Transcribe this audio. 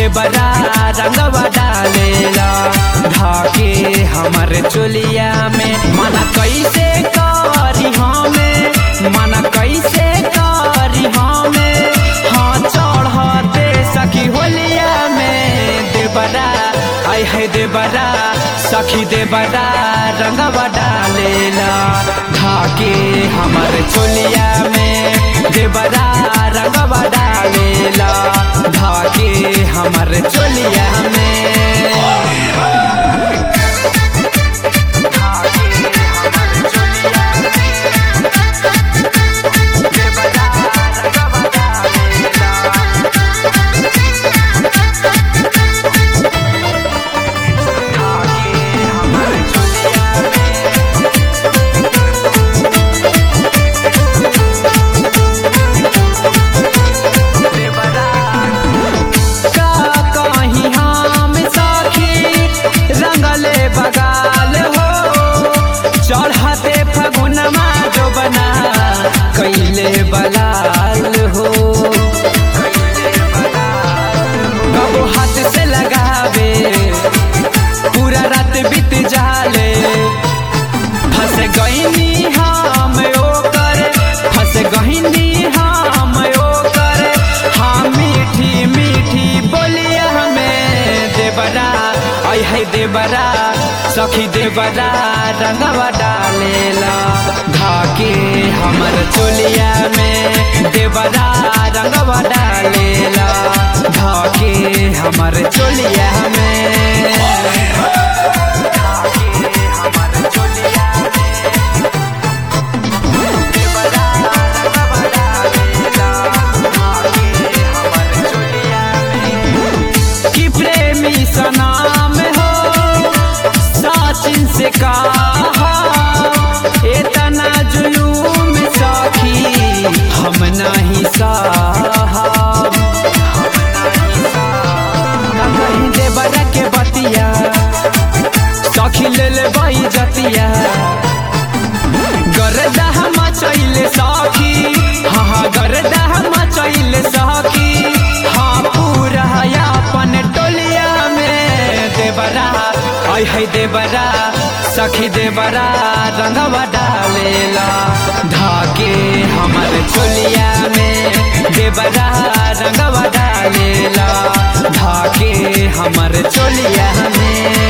देवरा रंगवा डालेला धाके हमर चोलिया में मना कैसे करी हमें मना कैसे करी हमें हाँ चढ़ते सखी होलिया में देवरा आय है देवरा सखी देवरा रंगवा डालेला धाके हमर चोलिया में देवरा रंगवा डालेला धाके हमर चोलिया में का कहीं हम सखी रंगले बगाल हो चढ़ते फगुनमा जो बना कैले बलाल हो कबो हाथ से लगावे पूरा रात बीत जाले फंस गईनी हम ओकर फंस गईनी हम ओकर हाँ मीठी मीठी बोलिया हमें देवरा आई है देवरा सखी देवरा रंगवा डालेला धाके हमर चोलिया में देवरा रंगवा डालेला धाके हमर चोलिया में कि प्रेमी सनाम हो साचिन से कहा इतना जुलूम सखी हम नहीं साहब कहीं देवरा के बतिया सखी ले ले बाई जतिया गरदा मचैले सखी हाँ हाँ गरदा मचैले सखी हाँ पूरा अपन टोलिया में देवरा आई है देवरा सखी देवरा रंगवा डालेला धाके हमर चोलिया में देवरा रंगवा डालेला धाके हमर चोलिया में